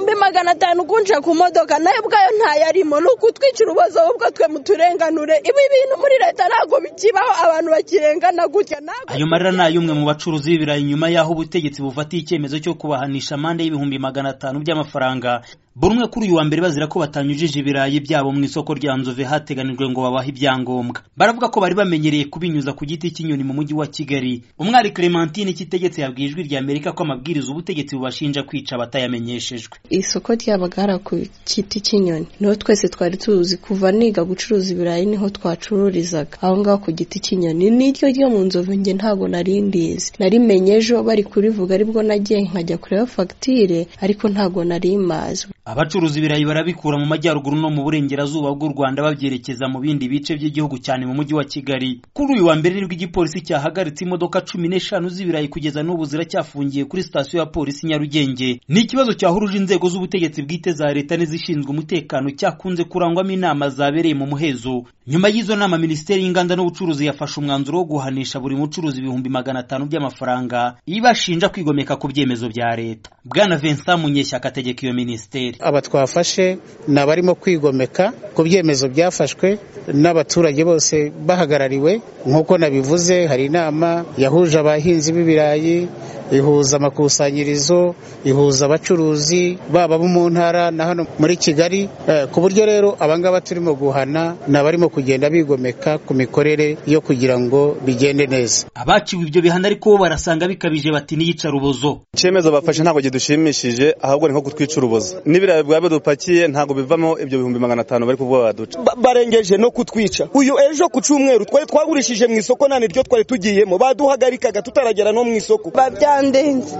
ari magana atanu ukunjira ku modoka nayo ubwayo ntayarimo ni ukutwicira ububazo ahubwo twe muturenganure ibi bintu muri leta ntabwo bikibaho abantu bakirengana gutya ayo marira ni ay'umwe mu bacuruzi b'ibirayi nyuma y'aho ubutegetsi bufatiye icyemezo cyo kubahanisha amande y'ibihumbi magana atanu by'amafaranga buri umwe kuri uyu wa mbere bazira ko batanyujije ibirayi byabo mu isoko rya nzove hateganijwe ngo babahe ibyangombwa baravuga ko bari bamenyereye kubinyuza ku giti cy'inyoni mu mujyi wa kigali umwari clementine cyitegetse yabwiye ijwi rya amerika ko amabwiriza ubutegetsi bubashinja kwica batayamenyeshejwe isoko ryabagara ku giti cy'inyoni niho twese twari tuzi kuva niga gucuruza ibirayi niho twacururizaga aho ngaho ku giti cy'inyoni n'iryo ryo mu nzove njye ntabwo nari ndizi narimenye ejo bari kurivuga aribwo nagiye nkajya kureba fagitire ariko ntabwo nari mazi abacuruza ibirayi barabikura mu majyaruguru no mu burengerazuba bw'u rwanda babyerekeza mu bindi bice by'igihugu cyane mu mujyi wa kigali kuri uyu wa mbere nibwo igipolisi cyahagaritse imodoka cumi n'eshanu z'ibirayi kugeza n'ubu ziracyafungiye kuri sitasiyo ya polisi nyarugenge ni ikibazo cyahuruje inzego z'ubutegetsi bwite za leta n'izishinzwe umutekano cyakunze kurangwamo inama zabereye mu muhezo nyuma y'izo nama minisiteri y'inganda n'ubucuruzi yafashe umwanzuro wo guhanisha buri mucuruzi ibihumbi magana atanu by'amafaranga ibashinja kwigomeka ku byemezo bya leta bwana vincent munyeshyaka ategeka iyo minisiteri aba twafashe ni abarimo kwigomeka ku byemezo byafashwe n'abaturage bose bahagarariwe nk'uko nabivuze hari inama yahuje abahinzi b'ibirayi ihuza amakusanyirizo ihuza abacuruzi baba bo mu ntara na hano muri kigali ku buryo rero abangaba turimo guhana ni abarimo kugenda bigomeka ku mikorere yo kugira ngo bigende neza abaciwe ibyo bihano ariko bo barasanga bikabije bati niyica urubozo icyemezo bafashe ntabwo kidushimishije ahubwo ni nko kutwica urubozo n'ibirayi bwawe dupakiye ntabwo bivamo ibyo bihumbi magana atanu bari kuvuga baduca barengeje no kutwica uyu ejo ku cyumweru twari twagurishije mu isoko nta niryo twari tugiyemo baduhagarikaga tutaragera no mu isoko byandenze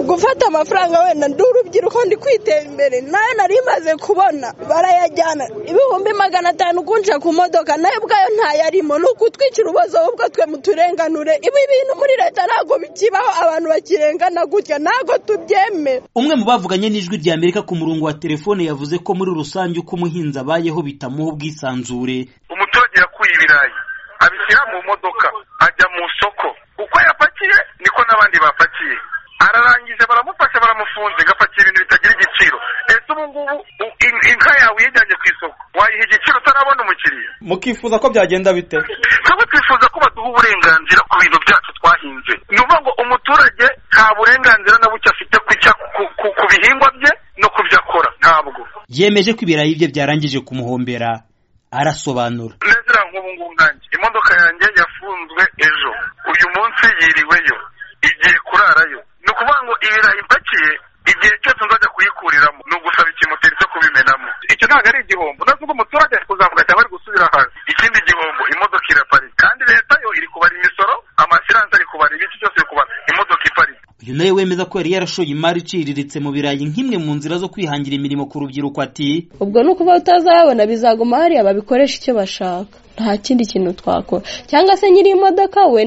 gufata amafaranga wenda ndi urubyiruko ndi kwitera imbere nayo nari maze kubona barayajyana ibihumbi magana atanu kunjira ku modoka nayo ubwayo ntayarimo ni ukutwicira ububazo ahubwo twe muturenganure ibi bintu muri leta ntabwo bikibaho abantu bakirengana gutya ntabwo tubyemera umwe mu bavuganye n'ijwi rya amerika ku murongo wa telefone yavuze ko muri rusange uko umuhinzi abayeho bitamuha ubwisanzure umuturage yakuye ibirayi abishyira mu modoka ajya mu soko uko yapakiye niko n'abandi bapakiye ararangiza baramufasha baramufunze agapakira ibintu bitagira igiciro ese ubu ngubu inka yawe uyijyanye ku isoko wayiha igiciro utarabona umukiriya mukifuza ko byagenda bite twebwe twifuza ko baduha uburenganzira ku bintu byacu twahinze ni ukuvuga ngo umuturage nta burenganzira na buke afite ku bihingwa bye no kubyo akora ntabwo yemeje ko ibirayi bye byarangije kumuhombera arasobanura neza nk'ubu ngubu nkange imodoka yanjye yafunzwe ejo uyu munsi yiriweyo igiye kurarayo ni ukuvuga ngo ibirayi ipakiye igihe cyose nzajya kuyikuriramo ni ugusaba ikimoteri cyo kubimenamo icyo ntabwo ari igihombo nubwo umuturage ari kuzamuka cyangwa ari gusubira hasi ikindi gihombo imodoka iraparika kandi leta yo iri kubara imisoro amasiranse ari kubara ibiki cyose iri kubara imodoka iparika uyu nawe wemeza ko yari yarashoye imari iciriritse mu birayi nk'imwe mu nzira zo kwihangira imirimo ku rubyiruko ati ubwo ni ukuba utazabona bizaguma hariya babikoresha icyo bashaka nta kindi kintu twakora cyangwa se nyiri imodoka we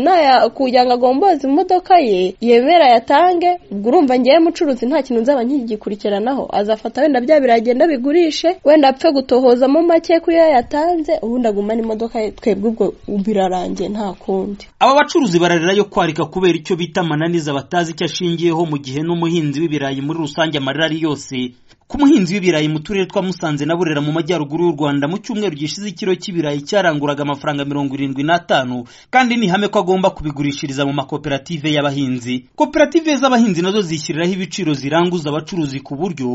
kugira ngo agomboze imodoka ye yemera yatange ubwo urumva ngewe mucuruzi nta kintu nzaba nkigikurikiranaho azafata wenda bya biragenda bigurishe wenda apfe gutohozamo make kuri yo yatanze ubundi agumane imodoka ye twebwe ubwo birarangiye nta kundi aba bacuruzi bararira yo kwarika kubera icyo bita amananiza batazi icyo ashingiyeho mu gihe n'umuhinzi w'ibirayi muri rusange amarira ari yose ku muhinzi w'ibirayi mu turere twa musanze na burera mu majyaruguru y'u rwanda mu cyumweru gishize ikiro cy'ibirayi cyaranguraga amafaranga mirongo irindwi n'atanu kandi ni ihame ko agomba kubigurishiriza mu makoperative y'abahinzi koperative z'abahinzi nazo zishyiriraho ibiciro ziranguza abacuruzi ku buryo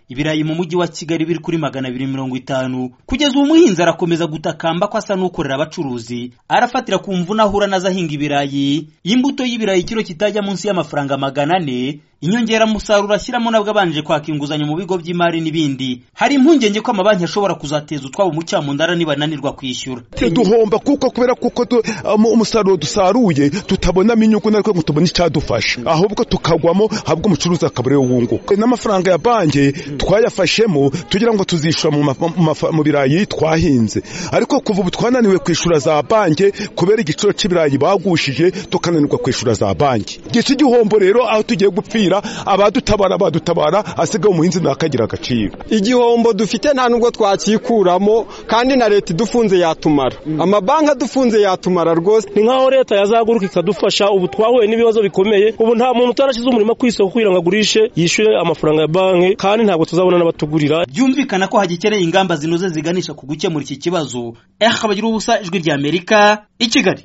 ibirayi mu mujyi wa kigali biri kuri magana abiri mirongo itanu kugeza ubu umuhinzi arakomeza gutakamba ko asa n'ukorera abacuruzi arafatira ku mvune ahura nazo ahinga ibirayi imbuto y'ibirayi ikiro kitajya munsi y'amafaranga magana ane inyongeramusaruro ashyiramo nabwo abanje kwaka inguzanyo mu bigo by'imari n'ibindi hari impungenge ko amabanki ashobora kuzateza utwabo mu ndara nibananirwa kwishyura duhomba kuko kubera kuko umusaruro dusaruye tutabonamo inyungu nariko ngo tubone icyadufasha ahubwo tukagwamo ahubwo umucuruzi akabura yo wunguka n'amafaranga ya banki twayafashemo tugira ngo tuzishyura mu birayi twahinze ariko kuva ubu twananiwe kwishyura za banki kubera igiciro cy'ibirayi bagushije tukananirwa kwishyura za banki gica igihombo rero aho tugiye gupfira agacira abadutabara badutabara asigaye umuhinzi ntakagira agaciro igihombo dufite nta nubwo twakikuramo kandi na leta idufunze yatumara amabanki adufunze yatumara rwose ni nkaho leta yazaguruka ikadufasha ubu twahuye n'ibibazo bikomeye ubu nta muntu utarashyize umurimo ku isoko kugira ngo agurishe yishyure amafaranga ya banki kandi ntabwo tuzabona n'abatugurira byumvikana ko hagikeneye ingamba zinoze ziganisha ku gukemura iki kibazo eh abagira ubusa ijwi ry'amerika i kigali